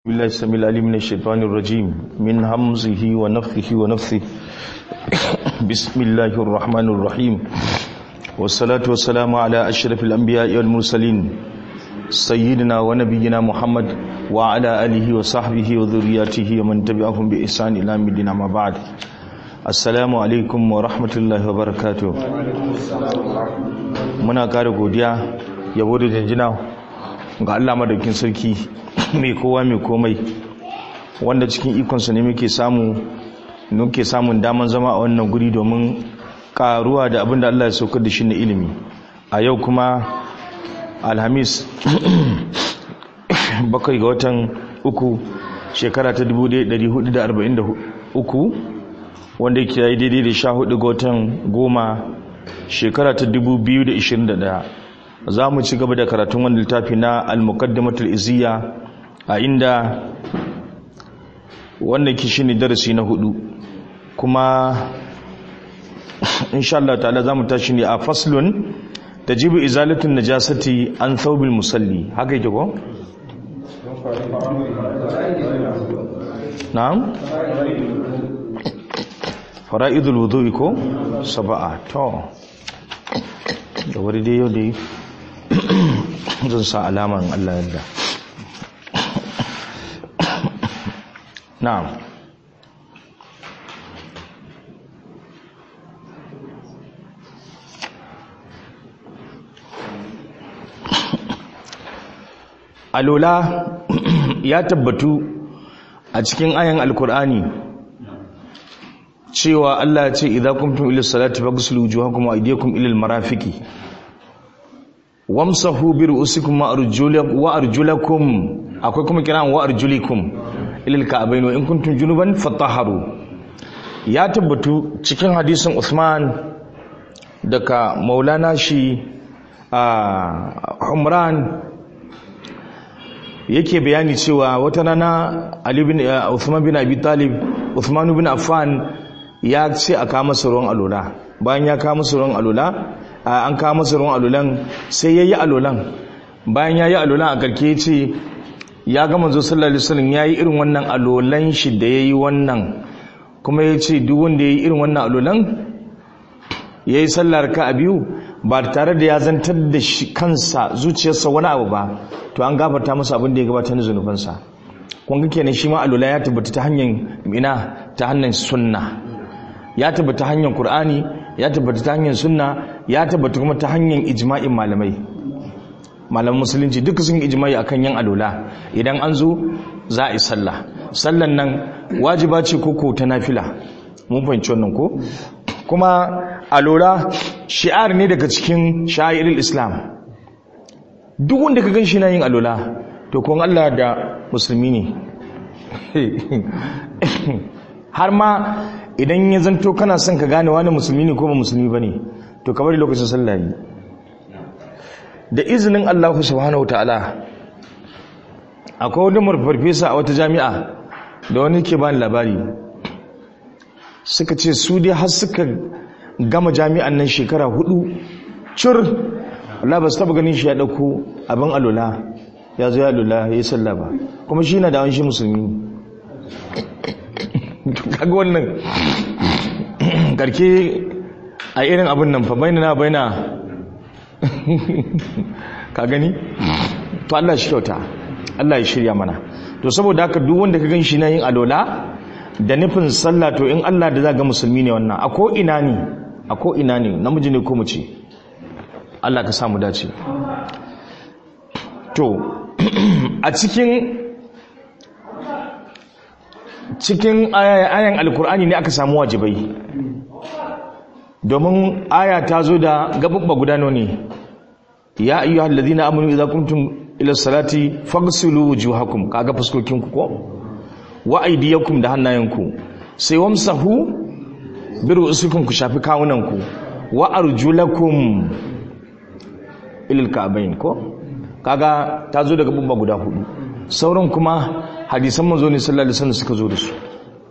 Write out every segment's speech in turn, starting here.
بالله السميع العليم من الشيطان الرجيم من همزه ونفخه ونفثه بسم الله الرحمن الرحيم والصلاة والسلام على أشرف الأنبياء والمرسلين سيدنا ونبينا محمد وعلى آله وصحبه وذرياته ومن تبعهم بإحسان إلى مدينة ما بعد السلام عليكم ورحمة الله وبركاته muna kare godiya yabo da janjina ga Allah madaukin sarki mai kowa mai komai wanda cikin ikonsa ne muke samu muke samun daman zama a wannan guri domin karuwa da abinda Allah ya saukar da shi na ilimi a yau kuma alhamis bakwai ga watan uku shekara ta 1443 wanda ke yi daidai da sha hudu ga watan goma shekara ta 2021 za mu ci gaba da karatun wani littafi na al-muqaddimatul izziya a inda wannan ki shine darasi na hudu kuma insha Allah ta'ala zamu tashi ne a faslun tajibu izalatun najasati an thawbil musalli haka yake ko na'am fara'idul wudu'i ko sab'a to da wuri dai yau dai zan sa alaman Allah yadda na'am alola ya tabbatu a cikin ayan alkur'ani cewa Allah ya ce idza kuntum ila salati faghsilu wujuhakum wa aydiyakum ila almarafiqi wamsahu bi ru'usikum wa arjulakum wa arjulakum akwai kuma kiran wa arjulikum ila alka'bayn wa in kuntum junuban fatahharu ya tabbatu cikin hadisin Uthman daga Maulana shi a Umran yake bayani cewa wata rana Ali bin Uthman bin Abi Talib Uthman bin Affan ya ce a kama masa ruwan alola bayan ya kama masa ruwan alola an kama masa ruwan alolan sai ya yi alolan bayan ya yi alolan a karke ya ce ya gama zo sallallahu alaihi wasallam ya yi irin wannan alolan shi da ya yi wannan kuma ya ce duk wanda ya yi irin wannan alolan ya yi sallar ka a biyu ba tare da ya zantar da shi kansa zuciyarsa wani abu ba to an gafarta masa abin da ya gabatar da zunubansa kun ga kenan shi ma alola ya tabbata ta hanyar ina ta hanyar sunna ya tabbata hanyar Kur'ani, ya tabbata ta hanyar sunna ya tabbata kuma ta hanyar ijma'in malamai malaman musulunci duka sun ijma'i akan yin alola idan an zo za a yi sallah sallan nan wajiba ce koko ta nafila mun fahimci wannan ko kuma alola shi'ar ne daga cikin sha'irin islam duk wanda ka gan shi na yin alola to kun Allah da musulmi ne har ma idan ya zanto kana son ka gane wani musulmi ne ko ba musulmi ba ne to kamar lokacin sallah yi da izinin Allah subhanahu ta'ala akwai wani farfesa a wata jami'a da wani ke bani labari suka ce su dai har suka gama jami'an nan shekara hudu cur Allah ba su taba ganin shi ya dauko abin alola ya zo ya alola ya yi sallah ba kuma shi na da wani shi musulmi kaga wannan karke a irin abin nan fa baina na baina ka gani to Allah shi kyauta Allah ya shirya mana to saboda haka duk wanda ka gan shi na yin alola da nufin sallah to in Allah da za ga musulmi ne wannan a ko ina ne a ko ina ne namiji ne ko mace Allah ka samu dace to a cikin cikin ayan alkur'ani ne aka samu wajibai domin aya ta zo da gababba gudano ne ya ayyuha allazina amanu idza kuntum ila salati faghsilu wujuhakum kaga fuskokinku ko wa aydiyakum da hannayenku sai wamsahu bi ru'usikum ku shafi kawunanku wa arjulakum ila alka'bayn ko kaga ta zo da gababba guda hudu sauran kuma hadisan manzo ne sallallahu alaihi wasallam suka zo da su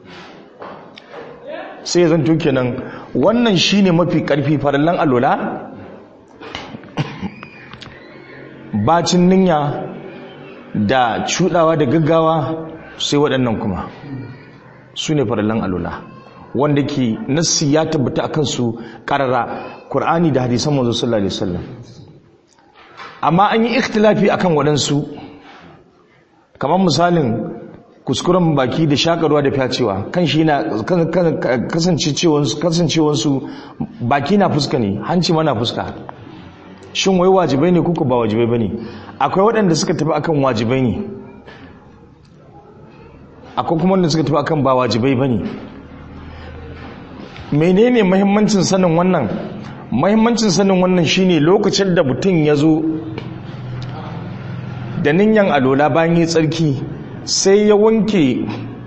sai zan to kenan wannan shine mafi karfi farallan alola bacin ninya da cudawa da gaggawa sai waɗannan kuma su ne farallan alula wanda ke nassi ya tabbata akan su karara Qur'ani da hadisan manzo sallallahu alaihi wasallam amma an yi ikhtilafi akan waɗansu kamar misalin kuskuren baki da shakarwa da fyacewa kan shi na kasancewansu baki na fuska ne hanci mana fuska shin wai wajibai ne kuka ba wajibai ba ne akwai waɗanda suka tafi akan wajibai ne akwai kuma wanda suka tafi akan ba wajibai ba ne menene mahimmancin sanin wannan mahimmancin sanin wannan shine lokacin da mutum ya zo da ninyan alola bayan yi tsarki sai ya wanke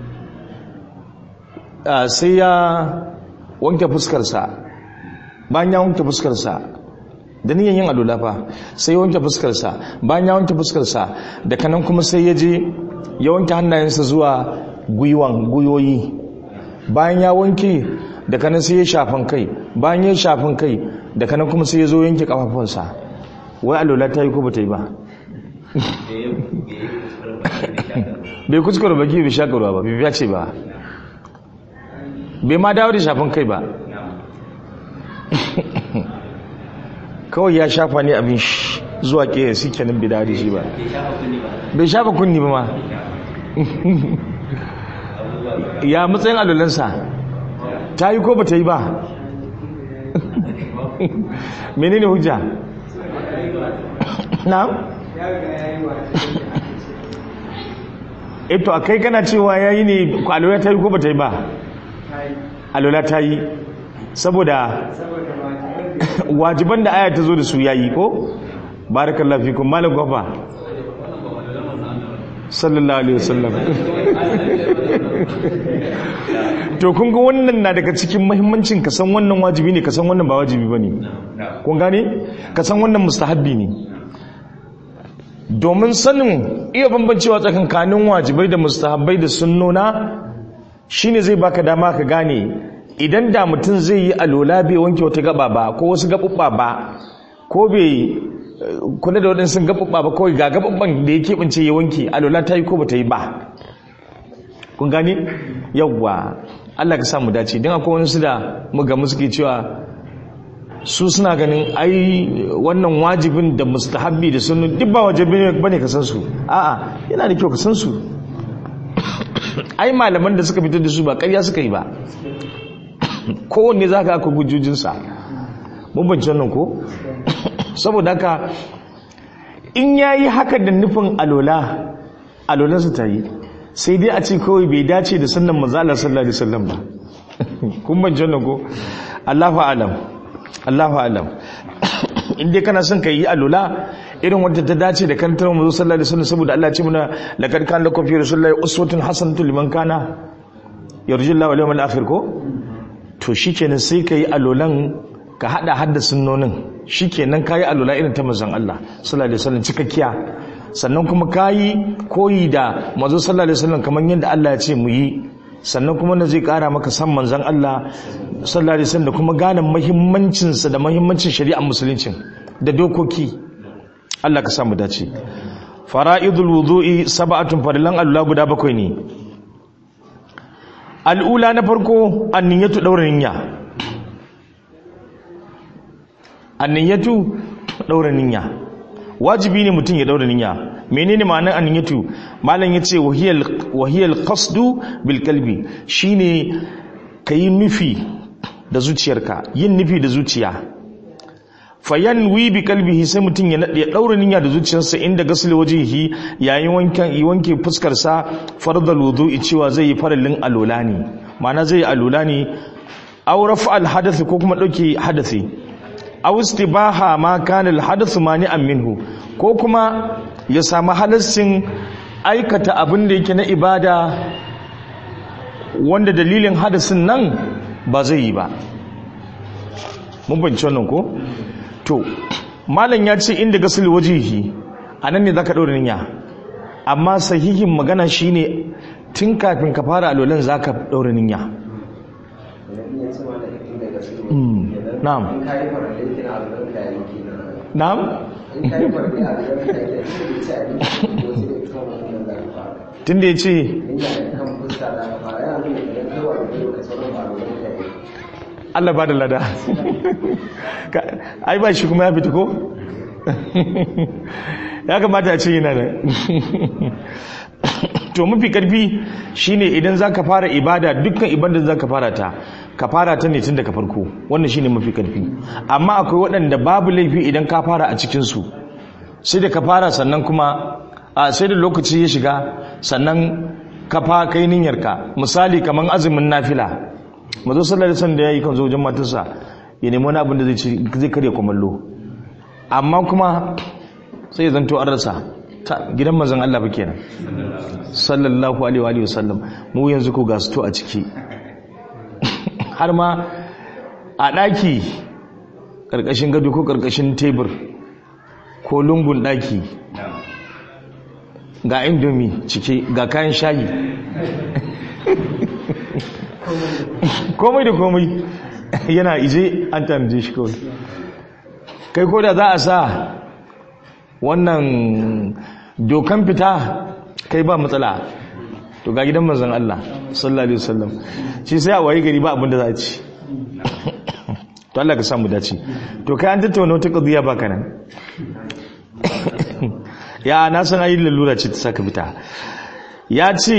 sai ya wanke fuskarsa bayan ya wanke fuskarsa da niyan yin alola fa sai ya wanke fuskarsa bayan ya wanke fuskarsa da kanan kuma sai ya je ya wanke hannayensa zuwa gwiwan guyoyi bayan ya wanke da kanan sai ya shafan kai bayan ya shafan kai da kanan kuma sai ya zo yanke kafafunsa wai alola ta yi ko ba ta yi ba bai kuskure baki bai shakarwa ba bai ce ba bai ma dawo da shafin kai ba kawai ya shafa ne abin zuwa ke su kenan bai dawo da shi ba bai shafa kunni ba ma ya matsayin alulansa ta yi ko ba ta yi ba menene hujja na? eto a kai kana cewa ya yi ne alola ta yi ko ba ta yi ba alola ta yi saboda wajiban da aya ta zo da su ya yi ko barakan lafikun malam gwafa sallallahu alaihi wasallam to kun ga wannan na daga cikin mahimmancin ka san wannan wajibi ne ka san wannan ba wajibi ba ne kun gane ka san wannan mustahabbi ne domin sanin iya bambancewa tsakankanin wajibai da mustahabbai da sunnona shine zai baka dama ka gane idan da mutum zai yi alola bai wanke wata gaba ba ko wasu gabubba ba ko bai kula da waɗansu gabubba ba kawai ga gabubban da ya keɓance ya wanke alola ta yi ko ba ta yi ba kun gane yawwa Allah ka samu dace don akwai wani su da muga suke cewa su suna ganin ai wannan wajibin da mustahabbi da sunnu duk ba wajibi bane ka san su a'a yana da kyau ka san su ai malaman da suka fitar da su ba ƙarya suka yi ba kowanne za ka aka gujujinsa mun bance wannan ko saboda haka in ya yi haka da nufin alola alolansa ta yi sai dai a ce kawai bai dace da sannan mazalar sallallahu alaihi wasallam ba kun bance wannan ko Allahu alam Allahu alam in dai kana son ka yi alola irin wadda ta dace da kantar mu sallallahu alaihi wasallam saboda Allah ya ce muna laqad kana lakum fi rasulillahi uswatun hasanatun liman kana yarjullahi wal yawmal akhir ko to shikenan sai ka yi alolan ka hada hadda sunnonin shikenan ka yi alola irin ta manzon Allah sallallahu alaihi wasallam cikakkiya sannan kuma ka yi koyi da manzo sallallahu alaihi wasallam kamar yadda Allah ya ce mu yi sannan kuma na zai kara maka san manzon Allah sallallahu alaihi wasallam da kuma gane muhimmancin sa da muhimmancin shari'ar musulunci da dokoki Allah ka samu dace fara'idul wudu'i sab'atun farilan Allah guda bakwai ne al'ula na farko anniyatu daura niyya anniyatu daura niyya wajibi ne mutum ya daura niyya menene ma'anar anniyatu malam yace wahiyal wahiyal qasdu bil qalbi shine kayi nufi da zuciyarka yin nufi da zuciya fayanwi bi qalbihi sai mutum ya nade daura niyya da zuciyarsa inda gasli wajihi yayin wankan yi wanke fuskar sa fardal wudu'i cewa zai yi farallin alola ne ma'ana zai yi alola ne aw raf'al hadath ko kuma dauke hadathi aw istibaha ma kana al hadath mani'an minhu ko kuma ya samu halassin aikata abin da yake na ibada wanda dalilin hadasin nan ba zai yi ba mun bance wannan ko to malam ya ce inda gasul wajihi anan ne zaka daura niyya amma sahihin magana shine tun kafin ka fara alolan zaka daura niyya na'am na'am in ka yi farfi a gidan mutane da ci abinci ko sai da kan wannan da ka fara tun da ya ce in ya kan fuska da ka fara yana nuna idan kai wa da kai ka sauran ba da mutane Allah ba da lada Ka- ai ba shi kuma ya fita ko ya kamata a ce yana da to mafi karfi shine idan zaka fara ibada dukkan ibada da zaka fara ta ka fara ta ne tun daga farko wannan shine mafi karfi amma akwai waɗanda babu laifi idan ka fara a cikin su sai da ka fara sannan kuma a sai da lokaci ya shiga sannan ka fa kai niyyarka misali kaman azumin nafila mazo sallallahu alaihi wasallam da yayi kan zo wajen matarsa ya nemi wani abin da zai ci zai karya kumallo amma kuma sai ya zanto an rasa ta gidan manzon Allah ba kenan sallallahu alaihi wa alihi wasallam mu yanzu ko ga to a ciki har ma a daki karkashin gado ko karkashin tebur ko lungun daki ga indomi cike ga kayan shayi komai da komai yana ije an tanaje shi kawai kai ko da za a sa wannan dokan fita kai ba matsala to ga gidan manzon Allah sallallahu alaihi wasallam shi sai a waye gari ba abin da za a ci to Allah ka samu dace to kai an tattauna wata qadiya ba kana ya na san ayi lalura ce ta saka fita ya ce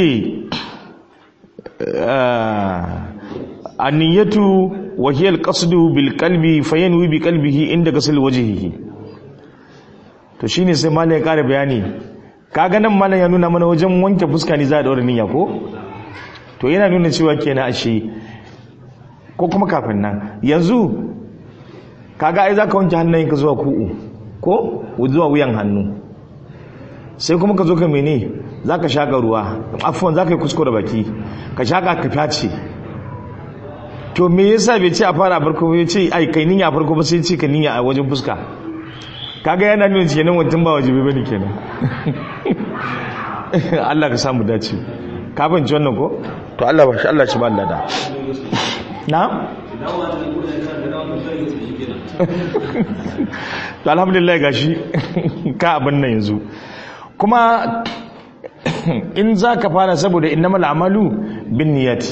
anniyatu wa hiya alqasdu bil qalbi fayanwi bi qalbihi inda ghusl wajhihi to shine sai malam ya kara bayani kaga nan malam ya nuna mana wajen wanke fuska ne za a daura niyya ko to yana nuna cewa kenan ashe ko kuma kafin nan yanzu kaga ai zaka wanke hannayenka zuwa ku'u ko zuwa wuyan hannu sai kuma ka zo ka mene zaka shaka ruwa afwan zaka yi kuskure baki ka shaka ka fyace to me yasa bai ce a fara farko ya ce ai kai niyya farko ba sai ce ka niyya a wajen fuska kaga yana nuna kenan wancan ba wajibi bane kenan Allah ka samu dace ka fahimci wannan ko to Allah ba shi Allah shi ba Allah da na to alhamdulillah gashi ka abin nan yanzu kuma in za ka fara saboda innamal amalu bin niyyati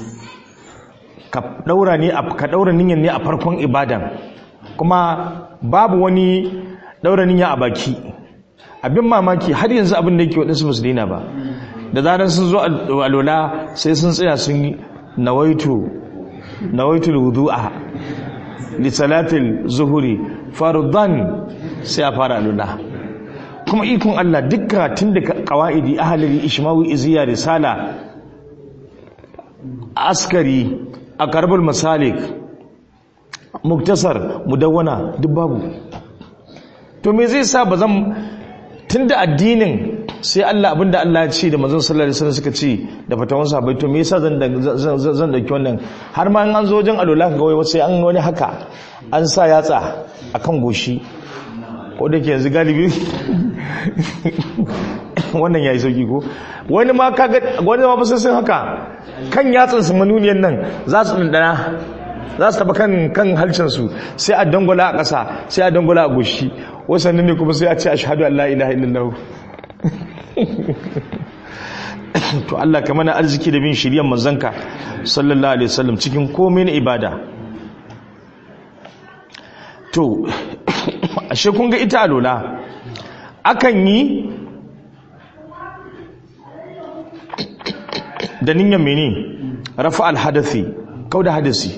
ka daura ne ka daura niyyar ne a farkon ibadan kuma babu wani daura niyya a baki abin mamaki har yanzu abin da yake waɗansu ba su daina ba da zarar sun zo alola sai sun tsaya sun yi nawaitu nawaitul wudu'a li salatil zuhuri fardan sai a fara alola kuma ikon Allah dukka tun da qawaidi ahlul ishmawi iziya risala askari aqrabul masalik muktasar mudawwana duk babu to me zai sa bazan tunda addinin sai Allah abinda Allah ya ce da manzon sallallahu alaihi wasallam suka ce da fatawan sahabbai to me yasa zan zan dauki wannan har ma an zo wajen alola ka ga wai sai an wani haka an sa yatsa akan goshi ko da ke yanzu galibi wannan yayi sauki ko wani ma kaga wani ma sai sun haka kan yatsan su manuniyan nan za su dindana za su taba kan kan halcin su sai a dangola a ƙasa sai a dangola a goshi wasannin ne kuma sai a ce ashhadu an la ilaha illallah to Allah ka mana arziki da bin shiryan manzanka sallallahu alaihi wasallam cikin komai na ibada to ashe kun ga ita alola akan yi da niyyar mene rafa alhadathi kau da hadasi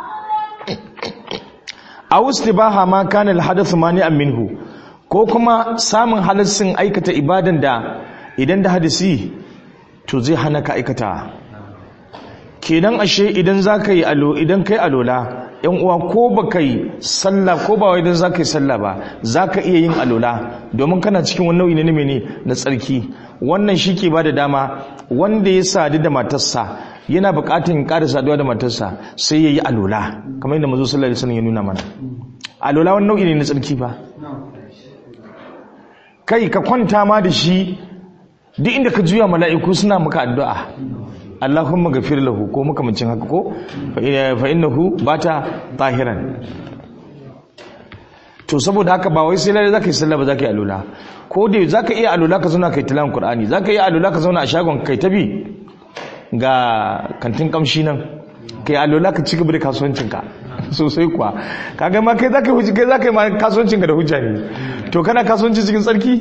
a wasu ba ma kana alhadathu mani'an minhu ko kuma samun halassin aikata ibadan da idan da hadisi to zai hana ka aikata kenan ashe idan za ka yi alo idan kai alola yan uwa ko ba kai sallah ko ba idan za ka yi sallah ba za ka iya yin alola domin kana cikin wani nau'i na mene na tsarki wannan shi ke ba da dama wanda ya sadu da matarsa yana buƙatar ƙara saduwa da matarsa sai ya yi alola kamar yadda mazu sallallahu alaihi wasallam ya nuna mana alola wani nau'i ne na tsarki ba kai ka kwanta ma da shi duk inda ka juya mala'iku suna maka addu'a Allahumma gafir lahu ko makamancin haka ko fa innahu bata tahiran to to saboda haka ba wai sai lalle zaka yi sallah ba zaka yi alula ko da zaka iya alula ka zauna kai tilawan qur'ani zaka iya alula ka zauna a shagon kai tabi ga kantin kamshi nan kai alula ka ci gaba da kasuwancin ka sosai kuwa kaga ma kai zaka yi kai zaka yi ma kasuwancin ka da hujja ne to kana kasuwanci cikin tsarki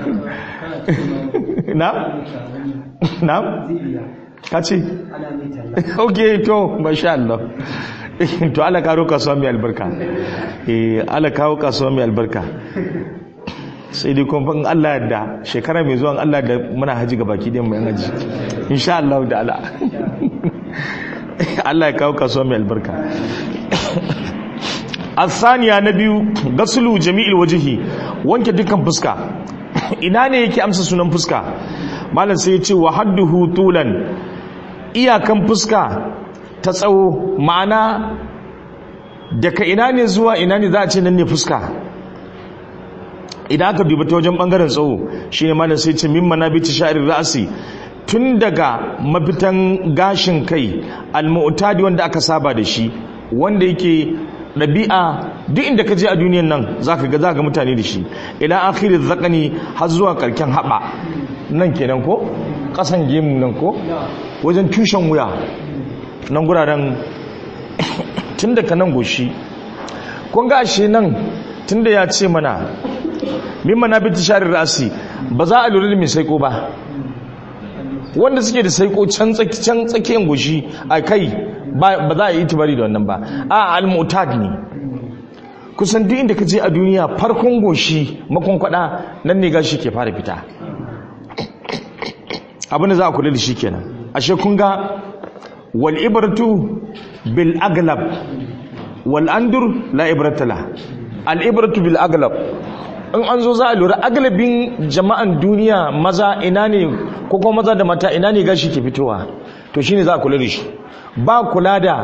na na ka ce ok to masha Allah to ala karo kasuwa mai albarka eh ala kawo kasuwa mai albarka sai dai kuma Allah da shekara mai zuwan Allah da muna haji ga baki ɗin mai haji insha Allah da ala Allah ya kawo kasuwa mai albarka asaniya na biyu gasulu jami'il wajihi wanke dukkan fuska ina ne yake amsa sunan fuska malam sai ya ce wa hadduhu tulan iyakan fuska ta tsawo ma'ana daga ina ne zuwa ina ne za a ce nan ne fuska idan aka dubi ta wajen bangaren tsawo shine malam sai ce min manabiti sha'ir ra'si tun daga mafitan gashin kai al-mu'tadi wanda aka saba da shi wanda yake ɗabi'a duk inda ka je a duniyan nan zaka ga zaka mutane da shi ila akhiri zakani har zuwa karken haba nan kenan ko kasan gemu nan ko wajen tushen wuya nan guraren tun daga nan goshi kun ga ashe nan tunda ya ce mana mimma na bi tisharir rasi ba za a lura da mai saiko ba wanda suke da saiko can can tsakiyar goshi a kai ba za a yi tibari da wannan ba a al-mutad ne kusan duk inda ka je a duniya farkon goshi makon kwada nan ne gashi ke fara fita abinda za a kula da shi kenan ashe kun ga wal ibratu bil aglab wal andur la ibrata la al ibratu bil aglab in an zo za a lura aglabin jama'an duniya maza ina ne ko kuma maza da mata ina ne gashi ke fitowa to shine za a kula da shi ba kula da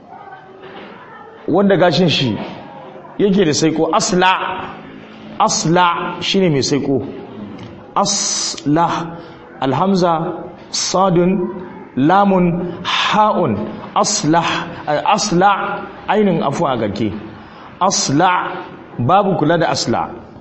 wanda gashin shi yake da saiko asla asla shine mai saiko asla alhamza sadun lamun ha'un asla asla ainin afu a garke asla babu kula da asla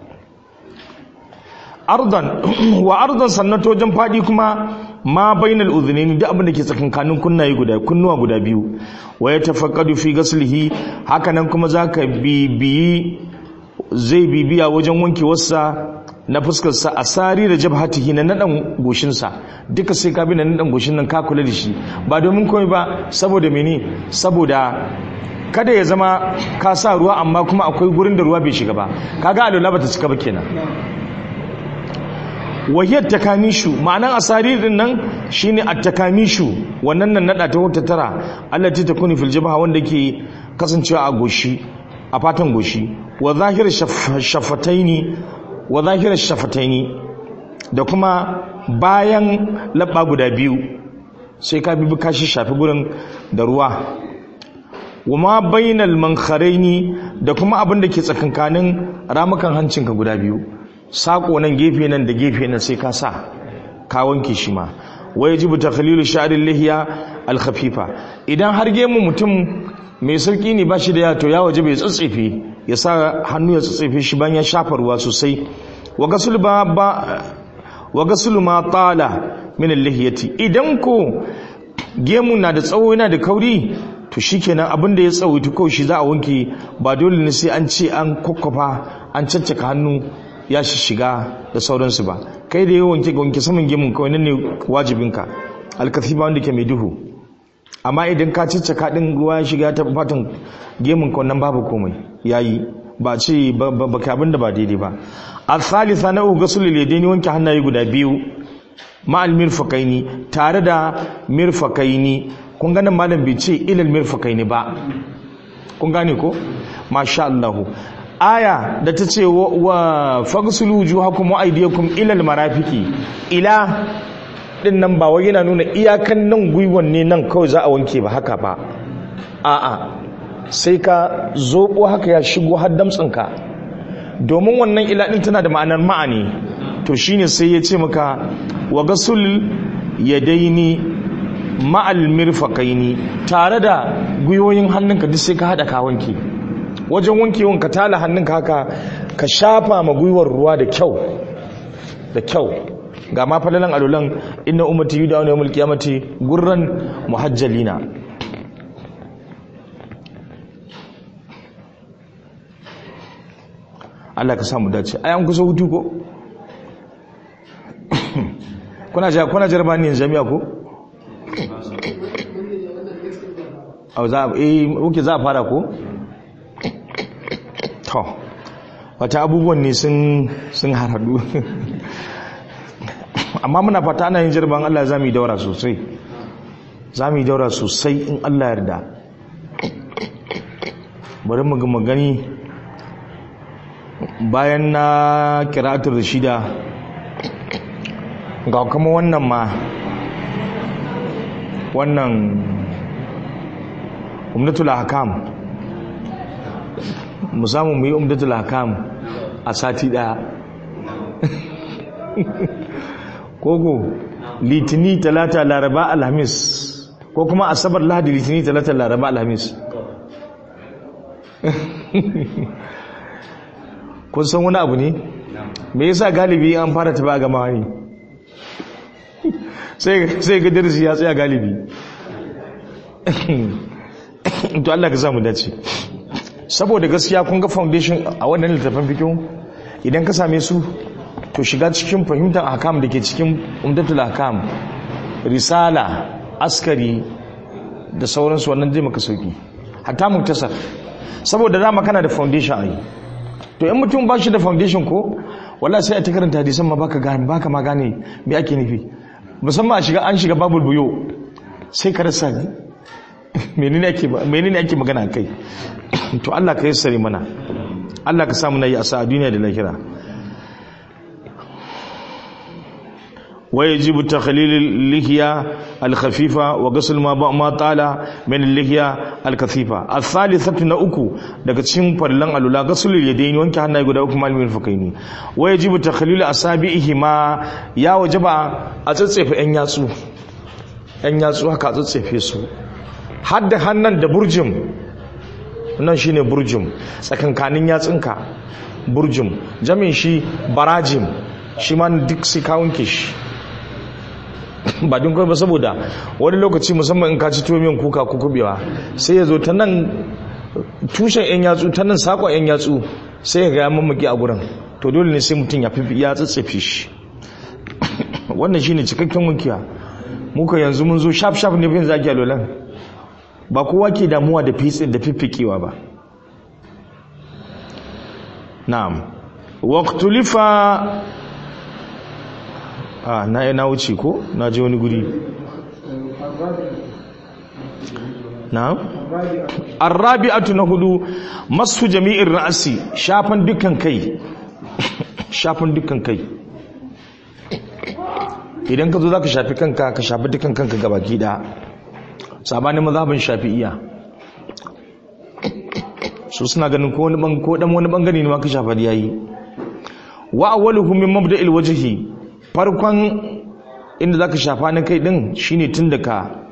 ardan wa ardan sannan wajen fadi kuma ma bainal udhunaini duk abin da ke tsakankanin kunnaye guda kunnuwa guda biyu wa ya tafaqqadu fi ghaslihi hakanan kuma zaka bibiyi zai bibiya wajen wanke wasa na fuskar sa asari da jabhatihi na nadan goshin sa duka sai ka bi na nadan goshin nan ka kula da shi ba domin komai ba saboda mene saboda kada ya zama ka sa ruwa amma kuma akwai gurin da ruwa bai shiga ba kaga alwala bata cika ba kenan wahiyar takamishu ma'anan asaririn nan shine at-takamishu wannan nan nada ta wata tara allati takuni fil jabha wanda ke kasancewa a goshi a fatan goshi wa zahir shafataini wa zahir shafataini da kuma bayan labba guda biyu sai ka bibi kashi shafi gurin da ruwa wa ma bainal mankharaini da kuma abin da ke tsakankanin ramukan hancinka guda biyu sako nan gefe nan da gefe nan sai ka sa ka wanke shi ma wa yajibu takhlilu sha'ril lihiya al khafifa idan har gemu mutum mai sarki ne bashi da yato ya waje bai tsatsefe ya sa hannu ya tsatsefe shi bayan ya shafa ruwa sosai wa gasul ba wa gasul ma tala min al lihiyati idan ko gemu na da tsawo yana da kauri to shikenan abin da ya tsawaita kawai shi za a wanke ba dole ne sai an ce an kokkofa an caccaka hannu ya shiga da sauransu ba kai da yawan wanke wanke saman gemun kawai nan ne wajibinka alkathiba wanda ke mai duhu amma idan ka caccaka din ruwa ya shiga ta fatan gemun ka wannan babu komai yayi ba ce ba ka abin da ba daidai ba al-thalitha na ughsul al-yadaini wanke hannaye guda biyu ma'al mirfaqaini tare da mirfaqaini kun ga nan malam bai ce ilal mirfaqaini ba kun gane ko masha Allah aya da ta ce wa fagsulu wujuhakum wa aydiyakum ila almarafiqi ila din nan ba wai yana nuna iyakan nan gwiwon ne nan kawai za a wanke ba haka ba a'a sai ka zobo haka ya shigo har damtsinka domin wannan ila din tana da ma'anar ma'ani to shine sai ya ce maka wa gasul yadaini ma'al mirfaqaini tare da gwiwoyin hannunka duk sai ka hada ka wanke wajen wankewan ka tala hannunka haka ka shafa ma gwiwar ruwa da kyau da kyau ga ma falalan alulan inna ummati yudawna yawmul qiyamati gurran muhajjalina Allah ka samu dace ai an kusa hutu ko kuna ja kuna jarbani jami'a ko au za eh uke za a fara ko to wata abubuwan ne sun sun haradu amma muna fata ana yin jirban Allah za mu yi daura sosai za mu yi daura sosai in Allah yarda bari mu ga magani bayan na kira'atul rashida ga kuma wannan ma wannan umdatul hakam mu samu mu yi umdatul hakam a sati daya koko litini talata laraba alhamis ko kuma asabar lahadi litini talata laraba alhamis kun san wani abu ne me yasa galibi an fara tafi a gama ne sai ga darasi ya tsaya galibi to Allah ka samu dace saboda gaskiya kun ga foundation a wannan littafin fikin idan ka same su to shiga cikin fahimtar hakam da ke cikin umdatul hakam risala askari da sauransu wannan zai maka sauki hatta muktasar saboda dama kana da foundation ai to in mutum ba shi da foundation ko wallahi sai a ta karanta hadisan ma baka gane baka ma gane me ake nufi musamman a shiga an shiga babul buyo sai ka rasa menene ake menene ake magana kai to Allah ka yassare mana Allah ka sa mu nayi asa a duniya da lahira ويجب تخليل اللحية الخفيفة وغسل ما ما طال من اللحية الكثيفة الثالثة نأكو daga cikin farlan alula gasulul yadaini wanke hannaye guda uku malamin fakaini wa yajibu takhlil asabihi ma ya wajaba a tsatsefe yan yatsu yan yatsu haka tsatsefe su hadda hannan da burjim nan shine burjim tsakankanin yatsunka burjim jamin shi barajim shi ma duk sai ka wanke shi ba din kawai ba saboda wani lokaci musamman in ka ci tuwo kuka ko kubewa sai ya zo ta nan tushen yan yatsu ta nan sakon yan yatsu sai ya gaya mamaki a gurin to dole ne sai mutum ya fi ya tsatsafe shi wannan shine cikakken wankiya muka yanzu mun zo shaf shaf ne bin zaki alolan ba kowa ke damuwa da fitsin da fiffikewa ba na'am waqtulifa a na na wuce ko na je wani guri na arrabi'atu na hudu masu jami'in ra'asi shafan dukkan kai shafan dukkan kai idan ka zo za ka shafi kanka ka shafi dukkan kanka gabaki da sabanin mazhabin shafi'iya su suna ganin ko wani ko dan wani bangare ne ma ka shafa yayi wa awwaluhum min mabda'il wajhi farkon inda zaka shafa na kai din shine tun daga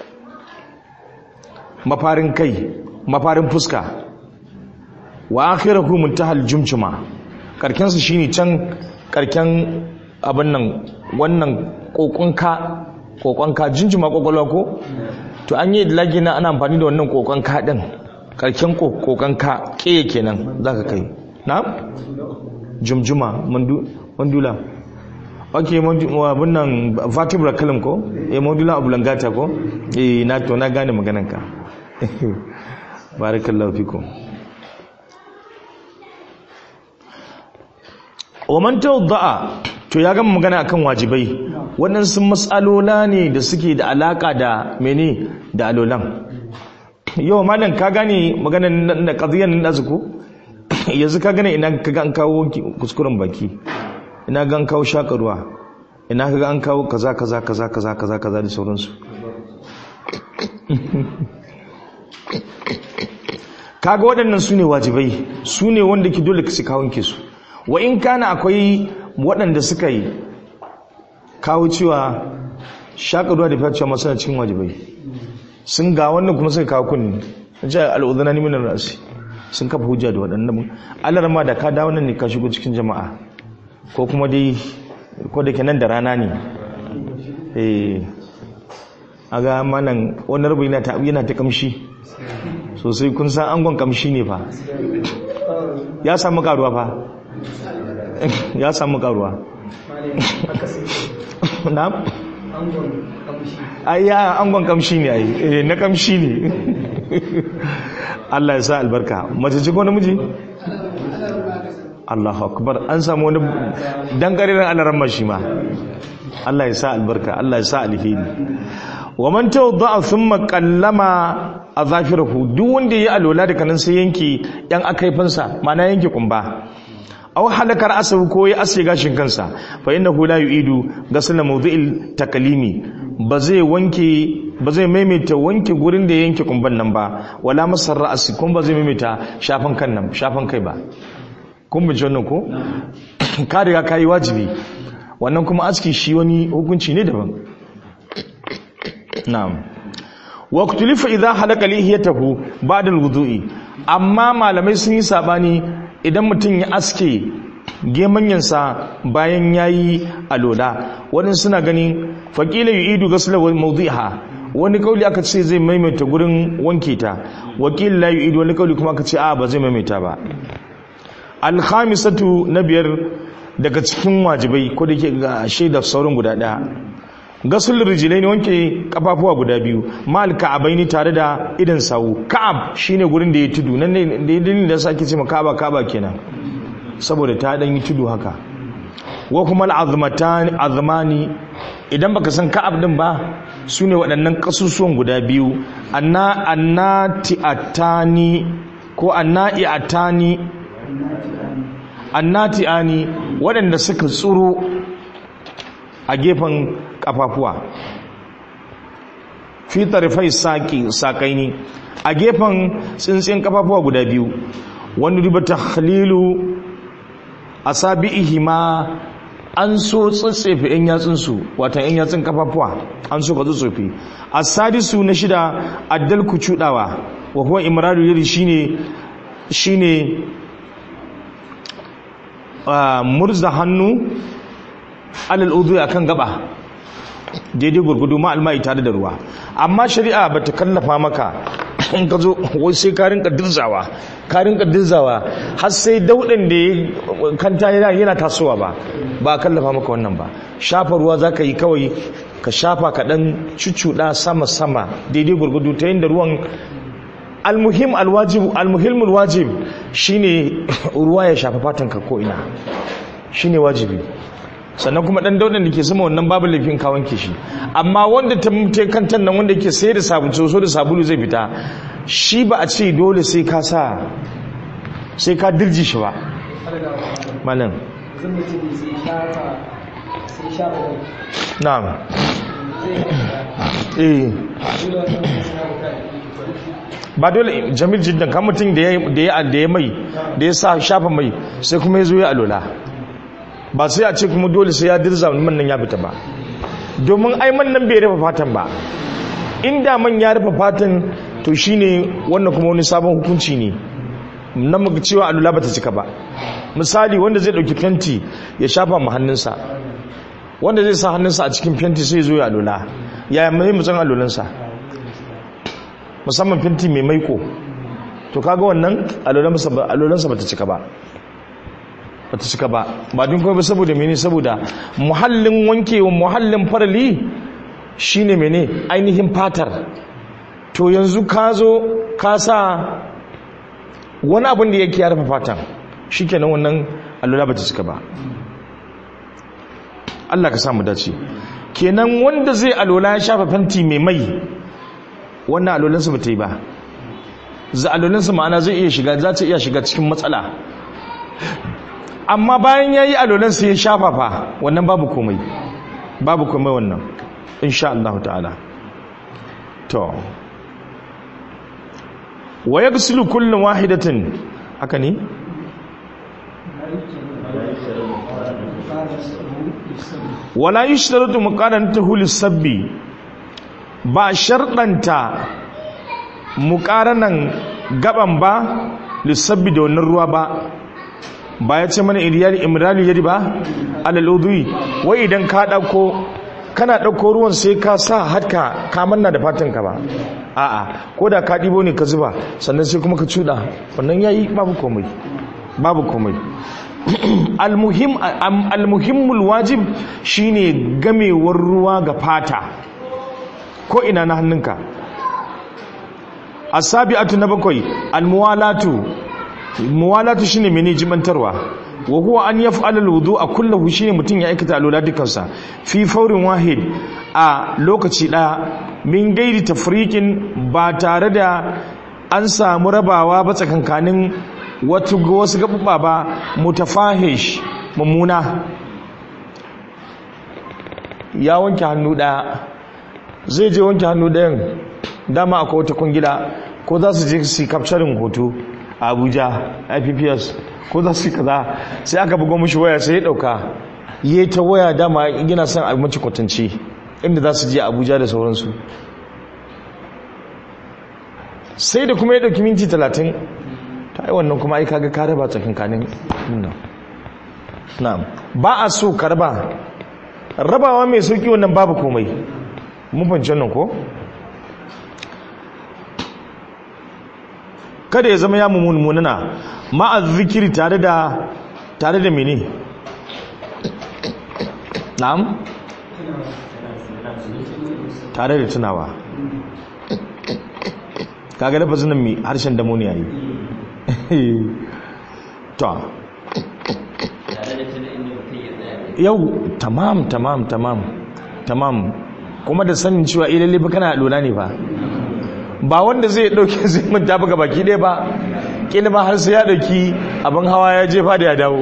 mafarin kai mafarin fuska wa akhirahu muntahal jumjuma karken su shine can karken abin nan wannan kokonka kokonka jinjuma kokolwa ko to an yi lagi na ana amfani da wannan kokonka din karken kokonka keye kenan zaka kai na jumjuma mandula ok abin nan vertebral column ko eh modula oblongata ko eh na to na gane maganarka barakallahu fikum wa man tawadda'a to ya gama magana akan wajibai waɗansu matsalola ne da suke da alaka da mene da alolan yau malam ka gane maganar da qadiyan nan azuko yanzu ka gane ina ka ga an kawo kuskuren baki ina ga an kawo shakarwa ina ka ga an kawo kaza kaza kaza kaza kaza kaza da sauransu kaga waɗannan su ne wajibai su ne wanda ke dole su kawon su wa in kana akwai waɗanda suka yi kawo cewa shakarwa da fiye masu cikin wajibai sun ga wannan kuma suka kawo kunni na ce al'udana ni minar rasi sun kafa hujja da waɗannan Allah ma da ka dawo nan ne ka shigo cikin jama'a ko kuma dai ko da ke nan da rana ne eh aga manan wani rubu yana ta yana ta kamshi sosai kun san angon kamshi ne fa ya samu karuwa fa ya samu karuwa na ai ya angon kamshi ne ai eh na kamshi ne Allah ya sa albarka mace ce ko namiji Allahu akbar an samu wani dan karirin alaran shi ma Allah ya sa albarka Allah ya sa alheri wa man tawadda thumma qallama azafirahu duk wanda ya alola daga nan sai yanki yan akaifansa mana yanki kumba aw halakar asabu ko ya ase gashin kansa fa innahu la yu'idu ghasla mawdi'il takalimi ba zai wanke ba zai maimaita wanke gurin da yanke kumban nan ba wala masar ra'asi kuma ba zai maimaita shafan kan nan shafan kai ba kun bi wannan ko ka riga kai wajibi wannan kuma aski shi wani hukunci ne daban na'am wa kutulifa idza halaka lihiyatahu ba'da alwudu'i amma malamai sun yi sabani idan mutum ya aske gemanyansa bayan yayi alola wani suna ganin faqila yu'idu ghusla mawdiha wani kauli aka ce zai maimaita gurin wanke ta wakil la yu'idu wani kauli kuma aka ce a ba zai maimaita ba al-khamisatu na biyar daga cikin wajibai ko da ke ga shaidar saurin guda daya gasul rijilai ne wanke kafafuwa guda biyu mal ka'abaini tare da idan sawu ka'ab shine gurin da ya tudu nan ne da dalilin da sake ce ka'aba ka'aba kenan saboda ta dan yi tudu haka wa kuma al'azmatan azmani idan baka san ka'ab din ba sune waɗannan kasusuwan guda biyu anna annati atani ko annai atani annati ani waɗanda suka tsuro a gefen kafafuwa fi tarifai saki sakaini a gefen tsintsin kafafuwa guda biyu wani riba takhlilu asabihi ma an so tsatsefe yan yatsunsu watan yan yatsun kafafuwa an so ka tsatsefe asadisu na shida addal ku cudawa wa huwa imradu yadi shine shine murza hannu alal udu akan gaba daidai gurgudu ma almai tare da ruwa amma shari'a bata kallafa maka in ka zo wai sai ka rinka dirzawa ka rinka dirzawa har sai daudan da ya kanta yana yana tasowa ba ba kallafa maka wannan ba shafa ruwa zaka yi kawai ka shafa ka dan cuccuda sama sama daidai gurgudu ta yin da ruwan almuhim alwajib almuhim alwajib shine ruwa ya shafa fatan ka ko ina shine wajibi sannan kuma dan daudan da ke sama wannan babu laifin ka wanke shi amma wanda ta mutu kantan nan wanda ke sai da sabulu so da sabulu zai fita shi ba a ce dole sai ka sa sai ka dirji shi ba malam na'am eh ba dole jamil jiddan kan mutum da ya da ya mai da ya sa shafa mai sai kuma ya zo ya alola ba sai a ce kuma dole sai ya dirza man nan ya fita ba domin ai man nan bai rufe fatan ba inda man ya rufe fatan to shine wannan kuma wani sabon hukunci ne na muka cewa alula bata cika ba misali wanda zai dauki fenti ya shafa mu hannunsa wanda zai sa hannunsa a cikin fenti sai zo ya alula yaya mai mutsan alulansa musamman fenti mai maiko to kaga wannan alulansa bata cika ba bata cika ba ba din kuma saboda mene saboda muhallin wankewa muhallin farali shine mene ainihin fatar to yanzu ka zo ka sa wani abin da yake ya rufe fatan shikenan wannan allura bata cika ba Allah ka samu dace kenan wanda zai alola ya shafa fanti mai mai wannan alolansa bata yi ba za alolansa ma'ana zai iya shiga za ta iya shiga cikin matsala amma bayan ya yi alolan sai ya shafa fa wannan babu komai babu komai wannan insha Allah ta'ala to wa yaghsilu kullu wahidatin haka ne wala yushtaratu muqaranatuhu lis-sabbi ba sharɗanta muqaranan gaban ba lissabbi da wannan ruwa ba ba ya ce mana iriyali imrali yadi ba alal udwi wai idan ka dauko kana dauko ruwan sai ka sa hatka ka manna da fatan ka ba a'a ko da ka dibo ne ka zuba sannan sai kuma ka cuda wannan yayi babu komai babu komai almuhim almuhimmul wajib shine gamewar ruwa ga fata ko ina na hannunka asabi'atu na bakwai almuwalatu muwalatu shine mene jibantarwa wa huwa an yaf'ala alwudu'a kullahu shine mutun ya aikata alwala dukansa fi faurin wahid a lokaci daya min gairi tafriqin ba tare da an samu rabawa ba tsakankanin wato wasu gabubba ba mutafahish mummuna ya wanke hannu daya zai je wanke hannu dayan dama akwai wata kungila ko za su je su capturing hoto a abuja ipps ko za su kaza sai aka bugo mushi waya sai ya dauka yi ta waya dama gina son abinci kwatanci inda za su je abuja da sauransu sai da kuma ya dauki minti talatin ta yi wannan kuma aika ga karaba tsakankanin nuna na ba a so karba rabawa mai sauki wannan babu komai mun fahimci wannan ko kada ya zama ya mummununa ma'a zikiri tare da tare da mene na'am tare da tunawa kaga lafazin nan mai harshen damo ne yayi to yau tamam tamam tamam tamam kuma da sanin cewa ilalle ba kana lura ne ba ba wanda zai dauke zai manta baka baki ɗaya ba kila ma har sai ya dauki abin hawa ya jefa da ya dawo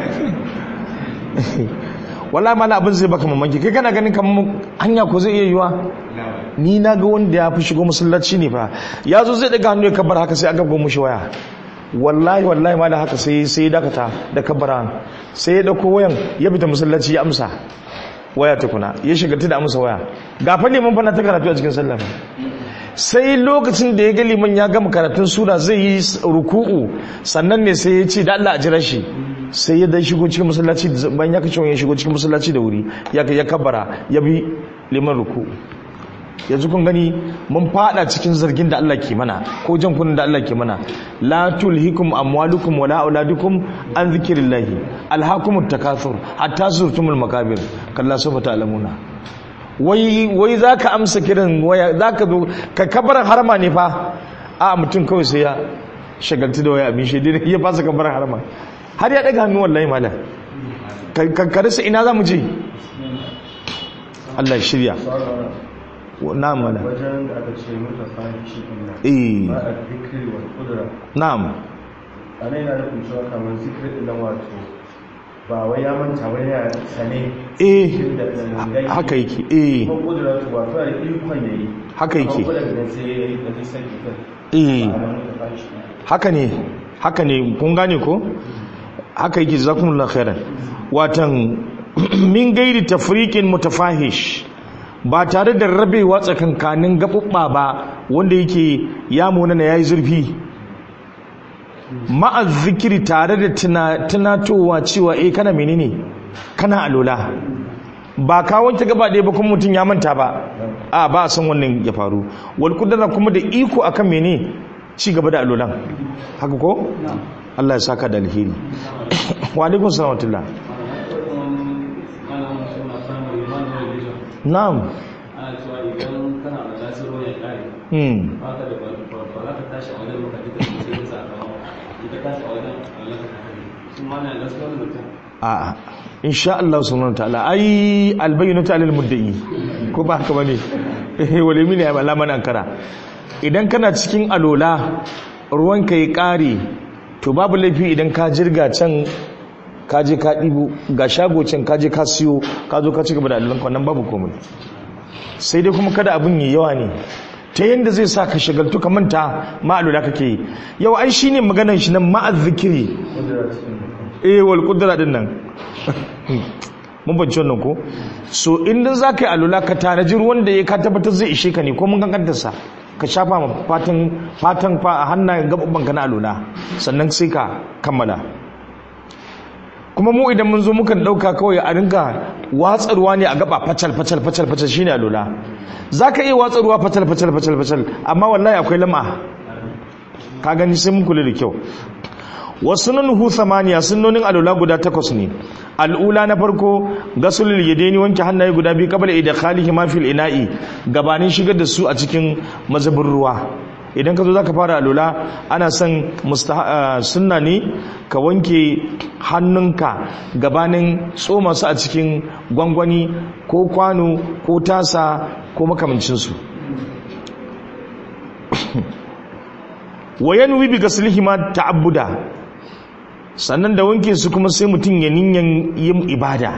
wallahi mana abin zai baka mamaki kai kana ganin kamar hanya ko zai iya yiwa ni na ga wanda ya fi shigo masallaci ne fa ya zo zai daga hannu ya kabar haka sai aka gomu shi waya wallahi wallahi ma da haka sai sai dakata da kabara sai ya dauko wayan ya fita masallaci ya amsa waya tukuna ya shiga da amsa waya ga fa neman fa na ta karatu a cikin sallah sai lokacin da ya ga liman ya gama karatun sura zai yi ruku'u sannan ne sai ya ce da Allah a jira shi sai ya dai shigo cikin masallaci bayan ya kace ya shigo cikin masallaci da wuri ya ya kabara ya bi liman ruku'u yanzu kun gani mun fada cikin zargin da Allah ke mana ko jan kunin da Allah ke mana la tulhikum amwalukum wala auladukum an zikrillahi alhaakumut takathur hatta zurtumul makabir kalla sawfa ta'lamuna wai wai zaka amsa kiran waya zaka zo ka kabaran harama ne fa a mutum kawai sai ya shagaltu da waya abin shi dai ya fasa kabaran harama har ya daga hannu wallahi malam ka karisa ina zamu je Allah ya shirya na'am wala wajen da aka ce mutu fahishi inna eh ba a zikiri wa kudura na'am a nan yana da kuncewa kamar zikiri ɗin nan wato ba wai ya manta wai ya sane eh cikin da da haka yake eh kuma kudura to wato da ikon ya yi Haka yake. amma kudura da sai ya yi da zai sai ikon eh ba a nan mutu fahishi haka ne haka ne kun gane ko haka yake jazakumullahu khairan watan min gairi tafriqin mutafahish ba tare da rabewa tsakankanin gabubba ba wanda yake ya munana yayi zurfi ma'a zikiri tare da tuna- tunatowa cewa eh kana menene kana alola ba ka wanke gaba ɗaya ba kuma mutum ya manta ba a ba a san wannan ya faru wal kudura kuma da iko akan mene ci gaba da alolan haka ko Allah ya saka da alheri wa alaikum salam wa rahmatullah na'am ana cewa idan kana da lasiro ya kare hmm ba ka da ba za ka tashi a wajen baka duka sai ka saka ita tashi a wajen Allah ka kare sun ma na gaskiya wani mutum a insha Allah subhanahu wa ta'ala ai albayyinatu alal mudda'i ko ba haka bane eh wale mini ya bala man ankara idan kana cikin alola ruwanka ya kare to babu laifi idan ka jirga can ka je ka ɗibo ga shago can ka je ka siyo ka zo ka ci gaba da alolanka wannan babu komai sai dai kuma kada abin yi yawa ne ta yadda zai sa ka shagaltu ka manta ma'alola kake yi yau ai shine maganar shi nan ma'azzikiri kudura cikin eh wal kudura din nan mun bance wannan ko so in dan zaka yi alula ka tanaji ruwan da ya ka tabbatar zai ishe ka ne ko mun kankantar sa ka shafa ma fatan fatan fa hannayen gabban ka na alula sannan sai ka kammala kuma mu idan mun zo mukan dauka kawai a rinka watsarwa ne a gaba facal facal facal facal shine alula zaka iya watsarwa facal facal facal facal amma wallahi akwai lama ka gani sai mun kula da kyau wasu nuhu samaniya sunnonin alula guda takwas ne al'ula na farko gasulul yadaini wanke hannaye guda biyu qabla idkhalihi ma fil ina'i gabanin shigar da su a cikin mazabin ruwa idan ka zo zaka fara alula ana son sunna ne ka wanke hannunka gabanin tsoma su a cikin gwangwani ko kwano ko tasa ko makamancinsu wayan wibi gaslihi ma ta'abbuda sannan da wanke su kuma sai mutum ya niyan yin ibada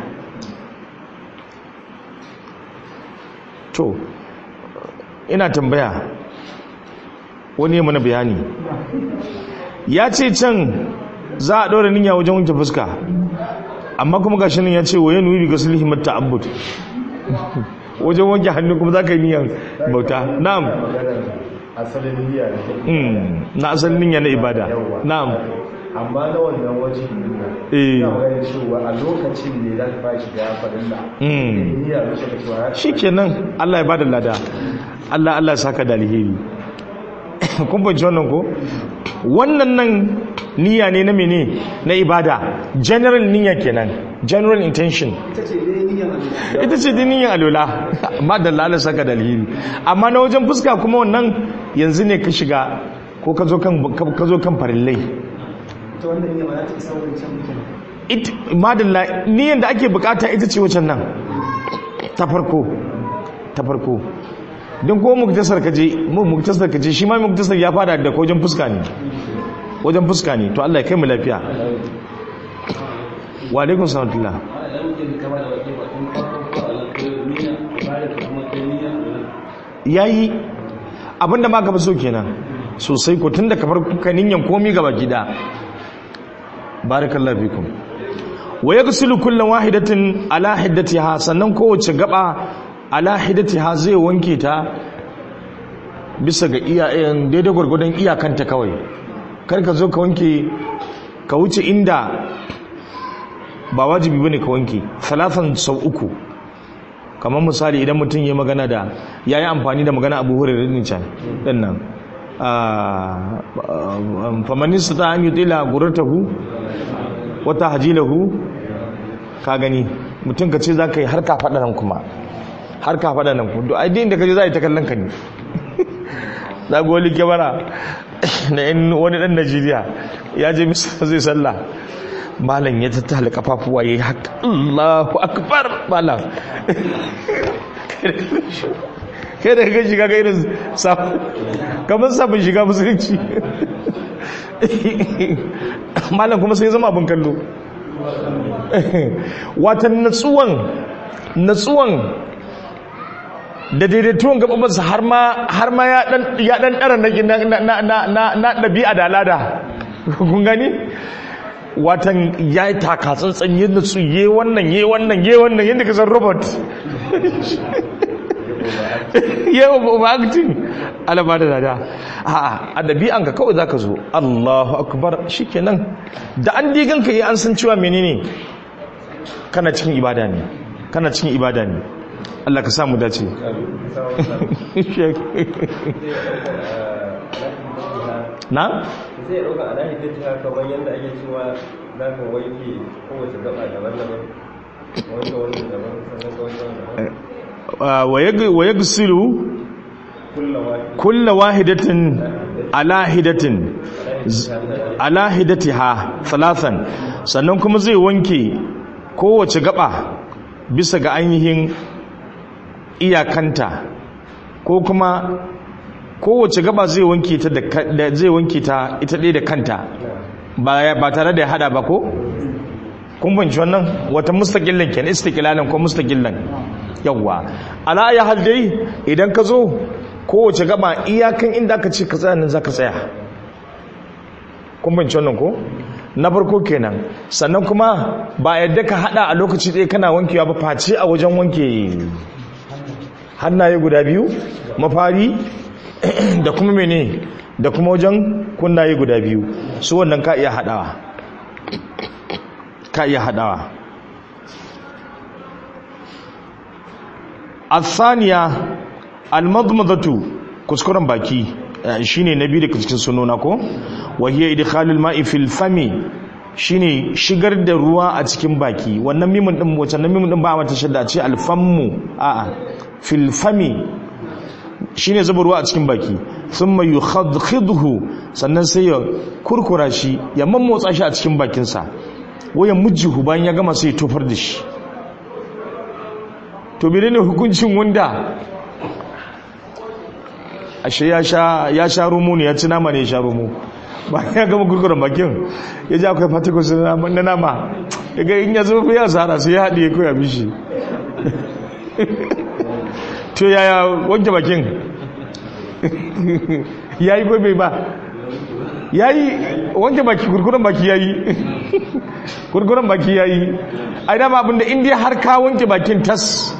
to ina tambaya wani mana bayani ya ce can za a ɗora niyya wajen wanke fuska amma kuma gashi nan ya ce wa yanu bi gaslihi matta abbud wajen wanke hannu kuma za ka yi niyan bauta na'am asalin niyya Mm, na asalin niyya na ibada na'am amma na wannan waje Eh. ina ganin cewa a lokacin ne za ka fara shiga farin da Mm. niyya da shi cewa ya shikenan Allah ya bada lada Allah Allah ya saka da alheri kun fahimci wannan ko wannan nan niyya ne na mene na ibada general niyya kenan general intention ita ce dai niyyar alula ita ce dai niyyar alola amma da Allah saka da alheri amma na wajen fuska kuma wannan yanzu ne ka shiga ko ka zo kan ka zo kan farillai ita wannan niyyar ba za ta isa wancan mutum it madalla niyyar da ake bukata ita ce wacan nan ta farko ta farko don ko muktasar kaje mu muktasar kaje shi ma muktasar ya fara da wajen fuska ne wajen fuska ne to Allah ya kai mu lafiya wa alaikum salam a idan mutum ka ba da wake ba tun farko ko Allah ko niyya ba da kuma kai niyya yayi abinda ma ka fi so kenan sosai ko tunda ka farko ka ninyan komi gaba gida barakallahu fikum wa yaghsilu kullu wahidatin ala hiddatiha sannan kowace gaba ala hiddatiha zai wanke ta bisa ga iyayen daidai gwargwadon iyakanta kawai kar ka zo ka wanke ka wuce inda ba wajibi bane ka wanke salatan sau uku kamar misali idan mutum ya magana da ya yi amfani da magana abu hurairar din can din nan famanista ta hanyar tila gurartahu wata hajilahu ka gani mutum ka ce za ka yi har ka faɗa nan kuma har ka faɗa nan kuma ai din da ka je za a yi ta kallon ka ne za ga wani kyamara na yan wani ɗan najeriya ya je misa zai sallah malam ya tattala kafafuwa ya yi haka allahu akbar malam kai da kai shiga ga irin samun kamar sabon shiga musulunci malam kuma sai zama abin kallo watan natsuwan natsuwan da daidaituwan gababansa har ma har ma ya dan ya dan dara na na na na na dabi'a da alada kun gani watan ya yi taka tsantsan yadda su ye wannan ye wannan ye wannan yadda ka san robot yawa overacting alaba da dada a ɗabi'an ka kawai za ka zo allahu akbar shikenan da an digan ka yi an san cewa menene kana cikin ibada ne kana cikin ibada ne Allah ka samu dace na? zai ɗauka a nahi ta kamar yadda ake cewa za ka wanke kowace gaba daban-daban wanke wani daban sannan ka wanke wani daban wa yagsilu kulla wahidatin ala hidatin ala hidatiha thalathan sannan kuma zai wanke kowace gaba bisa ga ainihin iyakanta ko kuma kowace gaba zai wanke ta da zai wanke ta ita ɗaya da kanta ba ba tare da ya hada ba ko kun banci wannan wata mustaqillan kenan istiqlalan ko mustaqillan yawwa ala ya hal dai idan ka zo kowace gaba iyakan inda aka ce ka tsaya nan zaka tsaya kun banci wannan ko na farko kenan sannan kuma ba yadda ka hada a lokaci ɗaya kana wankewa ba face a wajen wanke hannaye guda biyu mafari da kuma mene da kuma wajen kunnaye guda biyu su wannan ka iya hadawa ka iya hadawa الثانية المضمضة kuskuren baki shine na biyu daga cikin sunona ko wahiya idkhalul ma'i fil fami shine shigar da ruwa a cikin baki wannan mimin din wacce nan mimin din ba mata shadda ce alfammu a'a fil fami shine zuba ruwa a cikin baki thumma yukhadkhidhu sannan sai ya kurkura shi ya mammotsa shi a cikin bakinsa wayan mujjihu bayan ya gama sai ya tofar da shi to menene hukuncin wanda ashe ya sha ya sha rumu ne ya ci nama ne ya sha rumu bayan ya gama kurkuren bakin ya ji akwai particles na nama daga in ya zo ya zara sai ya haɗe ko ya bishi to yaya wanke bakin ya yi bai ba ya yi wanke baki kurkuren baki ya yi kurkuren baki ya yi ai dama abinda indiya har ka wanke bakin tas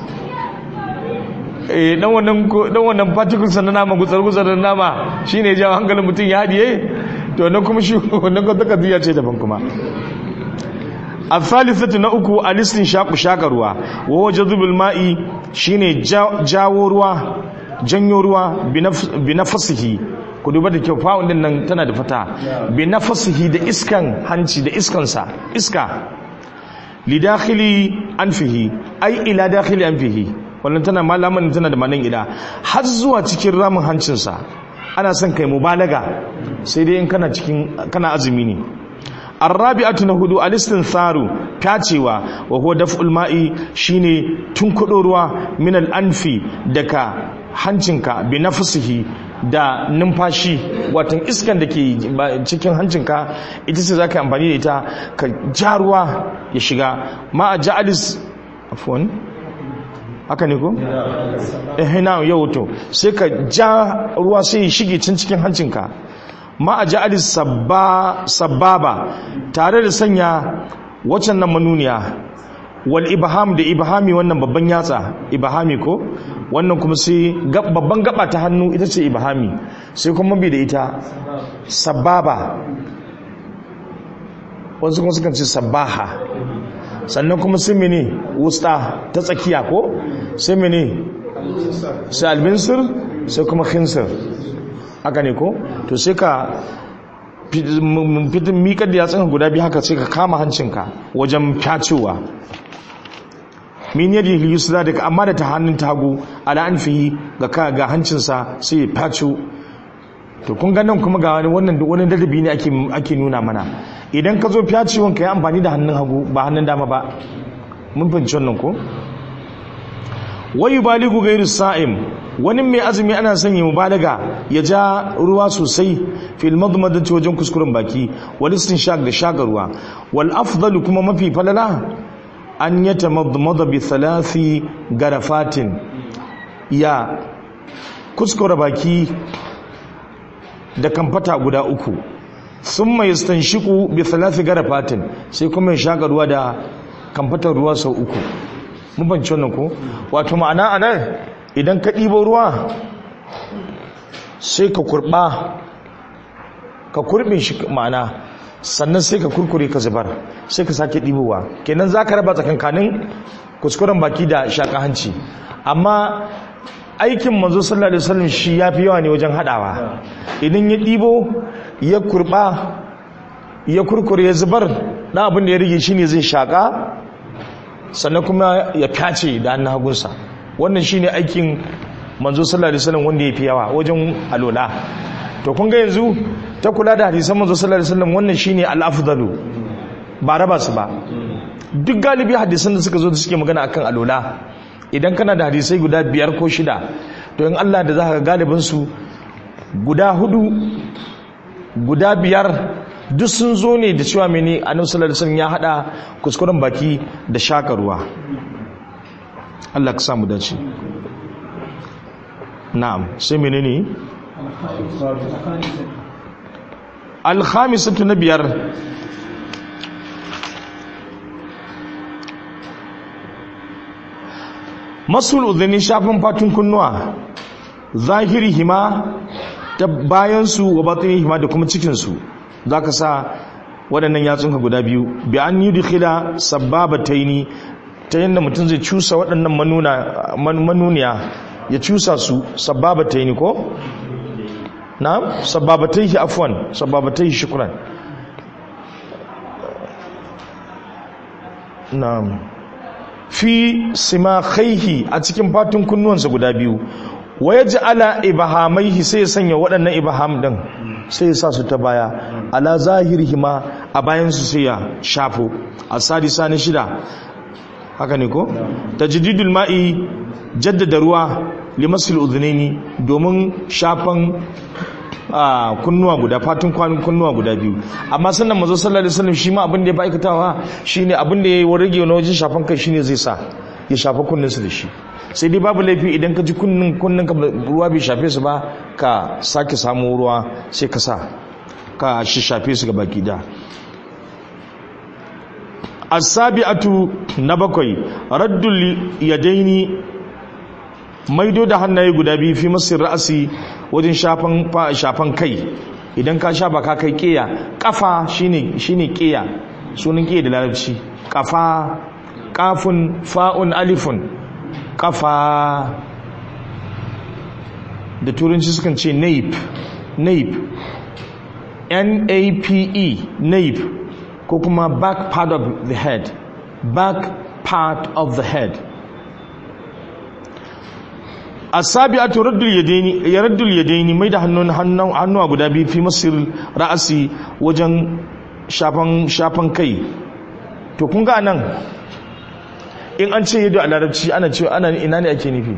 eh dan wannan dan wannan particles na nama gutsar gutsar na nama shine ya jawo hankalin mutum ya hadiye to nan kuma shi wannan ko taka ziya ce daban kuma al-thalithatu na uku alistin shaqu shakarwa wa wajadul ma'i shine jawo ruwa janyo ruwa bi nafsihi ku duba da kyau fa'un din nan tana da fata bi nafsihi da iskan hanci da iskansa iska li dakhili anfihi ai ila dakhili anfihi wannan tana malaman tana da manan ila har zuwa cikin ramin hancinsa ana son kai mubalaga sai dai in kana cikin kana azumi ne arrabi'atu na hudu al-istintharu tacewa wa huwa daf'ul ma'i shine tunkudo ruwa min al-anfi daga hancinka bi nafsihi da numfashi watan iskan da ke cikin hancinka ita ce zaka amfani da ita ka ja ruwa ya shiga ma a ja'alis afwan haka ne ko? eh na yau to sai ka ja ruwa sai ya shige cin cikin hancinka ma a ja'ali sababa tare da sanya waccan nan manuniya wal ibham da ibhami wannan babban yatsa ibhami ko wannan kuma sai babban gaba ta hannu ita ce ibhami sai kuma bi da ita sababa wasu kuma sukan ce sabaha sannan kuma sai mene wusta ta tsakiya ko sai mene sai albinsir sai kuma khinsir haka ne ko to sai ka fitin miƙar da yatsun guda biyu haka sai ka kama hancinka wajen fyacewa min yadda yusra daga amma da ta hannun tagu ala an fi ga ga hancinsa sai ya fyace to kun ganin kuma ga wani wannan wani dadabi ne ake nuna mana idan ka zo fyacewan ka yi amfani da hannun hagu ba hannun dama ba mun fahimci wannan ko wayu baligu gairu sa'im wani mai azumi ana sanya mubalaga ya ja ruwa sosai fil madmadati wajen kuskuren baki wal istinshaq da shagarwa wal afdalu kuma mafi falala an yatamadmada bi thalathi garafatin ya kuskure baki da kamfata guda uku thumma yastanshiqu bi thalathi garafatin sai kuma ya shagarwa da kamfatar ruwa sau uku mun banci wannan ko wato ma'ana anan idan ka ɗibo ruwa sai ka kurɓa ka kurɓin shi ma'ana sannan sai ka kurkure ka zubar sai ka sake ɗibowa kenan za ka raba tsakankanin kuskuren baki da shaƙa hanci amma aikin manzo sallallahu alaihi wasallam shi ya fi yawa ne wajen haɗawa idan ya ɗibo ya kurɓa ya kurkure ya zubar na abin da ya rage shi ne zai shaƙa sannan kuma ya fyace da hannun hagunsa wannan shine aikin manzo sallallahu alaihi wasallam wanda yafi yawa wajen alola to kun ga yanzu ta kula da hadisan manzo sallallahu alaihi wasallam wannan shine al-afdalu ba raba su ba duk galibi hadisan da suka zo da suke magana akan alola idan kana da hadisai guda biyar ko shida to in Allah da zaka ga galibin su guda hudu guda biyar duk sun zo ne da cewa mene annabi sallallahu alaihi wasallam ya hada kuskuren baki da shaka ruwa Allah ka samu dace na'am sai menene al-khamisatu na biyar masul udhani shafin fatun kunnuwa zahirihima ta bayansu wa batinihima da kuma cikinsu za ka sa waɗannan yatsunka guda biyu bi an yi dukila sababataini ta yadda mutum zai cusa waɗannan manuniya ya cusa su sababataini ko? na sababataihi afwan sababataihi shukran na fi simakhaihi a cikin fatun kunnuwansa guda biyu waya ji ala ibahamaihi sai ya sanya waɗannan ibaham ɗin sai ya sa su ta baya ala zahirihi ma a bayansu sai ya shafo a sadisa na shida haka ne ko? tajdidul ma'i jaddada ruwa limasul udhunaini domin shafan kunnuwa guda fatun kwanin kunnuwa guda biyu amma sannan mazo sallallahu alaihi wasallam shi ma abin da ya aikatawa shine abin da yayi rage na wajen shafan kai shine zai sa ya shafa kunninsu da shi sai dai babu laifi idan ka ji kunnin kunnin ka ruwa bai shafe su ba ka sake samu ruwa sai ka sa ka shi shafe su ga baki da as-sabi'atu na bakwai raddul yadaini maido da hannaye guda biyu fi masir ra'asi wajen shafan shafan kai idan ka shafa ka kai kiya kafa shine shine kiya sunan kiya da larabci kafa kafun fa'un alifun kafa da turanci sukan ce nape nape n-a-p-e nape ko kuma back part of the head back part of the head asabi'atu raddul yadaini ya raddul yadaini mai da hannun hannuwa guda biyu fi masir ra'asi wajen shafan shafan kai to kun ga nan in an ce yadda a larabci ana cewa ana ina ne ake nufi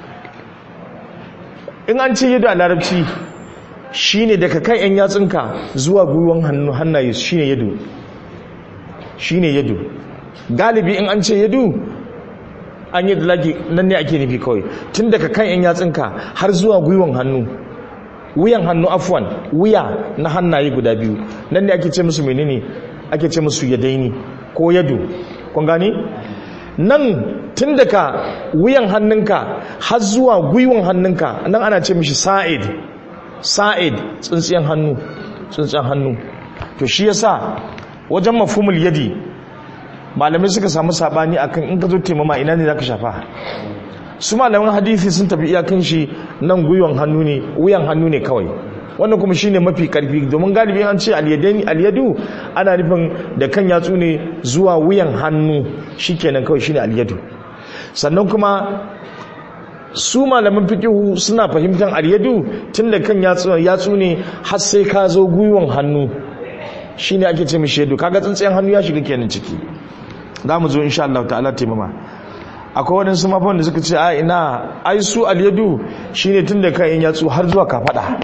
in an ce yadda a larabci shine daga kan yan yatsunka zuwa gwiwan hannu hannaye shine yadu shine yadu galibi in an ce yadu an yi dalagi nan ne ake nufi kawai tun daga kan yan yatsunka har zuwa gwiwan hannu wuyan hannu afwan wuya na hannaye guda biyu nan ne ake ce musu menene ake ce musu yadaini ko yadu kun gani nan tun daga wuyan hannunka har zuwa gwiwan hannunka nan ana ce mishi sa'id sa'id tsintsiyan hannu tsintsiyan hannu to shi yasa wajen mafhumul yadi malamai suka samu sabani akan in ka zo taimama ina ne zaka shafa su malaman hadisi sun tafi iyakan shi nan gwiwan hannu ne wuyan hannu ne kawai wannan kuma shine mafi karfi domin galibi an ce alyadaini alyadu ana nufin da kan yatsu ne zuwa wuyan hannu shikenan kawai shine alyadu sannan kuma su malaman fiqihu suna fahimtar alyadu tunda kan yatsu yatsu ne har sai ka zo gwiwan hannu shine ake ce mishi yadu kaga tsintsiyan hannu ya shiga kenan ciki za mu zo insha Allah ta'ala taimama akwai waɗansu mafan da suka ce a ina ai su alyadu shine tun da kan yatsu har zuwa kafada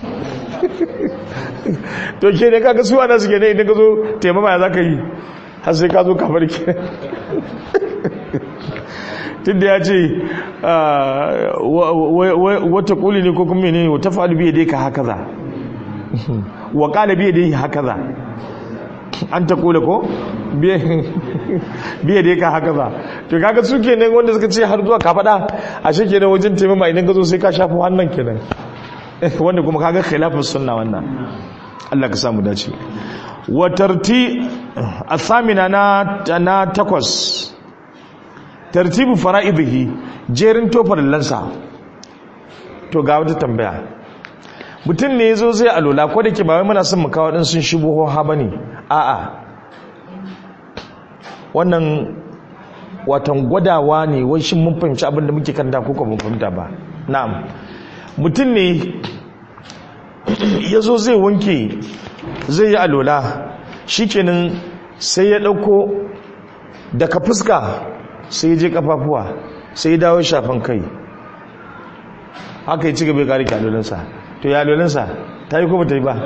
to ke ne kaga su ana suke ne idan ka zo taimama ya za ka yi har sai ka zo kafar ke tun da ya ce wata kuli ne ko kuma ne wata fa'alu biya dai ka haka za wa kala biya dai haka za an ta kula ko biya dai ka haka za to kaga su kenan wanda suka ce har zuwa kafada a shi kenan wajen taimama idan ka zo sai ka shafi hannun kenan wanda kuma kaga khilafin sunna wannan Allah ka samu dace wa tarti athamina na na takwas tartibu fara'idihi jerin tofar lansa to ga wata tambaya mutum ne yazo zai alola ko da ke ba wai muna son mu kawo din sun shigo ha bane a'a wannan watan gwadawa ne wai shin mun fahimci abin da muke kanta ko ko mun fahimta ba na'am mutum ne ya zo zai wanke zai yi alola shikenan sai ya ɗauko daga fuska sai ya je kafafuwa sai ya dawo shafan kai haka ya ci gaba ya kare alolansa to ya alolansa ta yi ko ba ta yi ba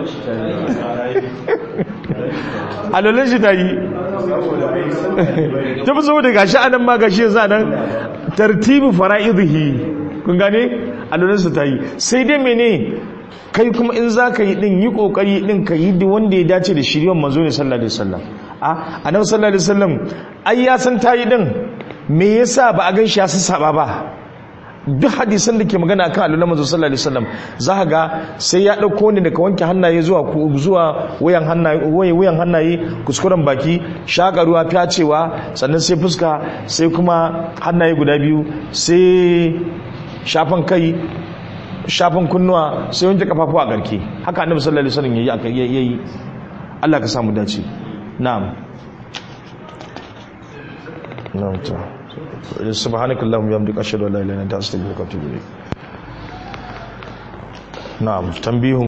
alolan shi ta yi ta fi saboda gashi anan ma gashi yanzu anan tartibi fara'idihi kun gane alolansa ta yi sai dai mene kai kuma in za ka yi din yi kokari din ka yi wanda ya dace da shiryon manzo ne sallallahu alaihi wasallam a annabi sallallahu alaihi wasallam ai ya san ta yi din me yasa ba a gan shi ya saba ba duk hadisan da ke magana kan alwala manzo sallallahu alaihi wasallam za ka ga sai ya dauko ne daga wanke hannaye zuwa ku- zuwa wayan hannaye waye- wayan hannaye kuskuren baki shaka ruwa fyacewa sannan sai fuska sai kuma hannaye guda biyu sai shafan kai shafan kunnuwa sai wanke kafafu a garke haka annabi sallallahu alaihi wasallam yayi aka yayi Allah ka samu dace na'am na'am ta subhanakallahumma wa bihamdika ashhadu an la ilaha illa anta astaghfiruka wa atubu ilayk na'am tanbihun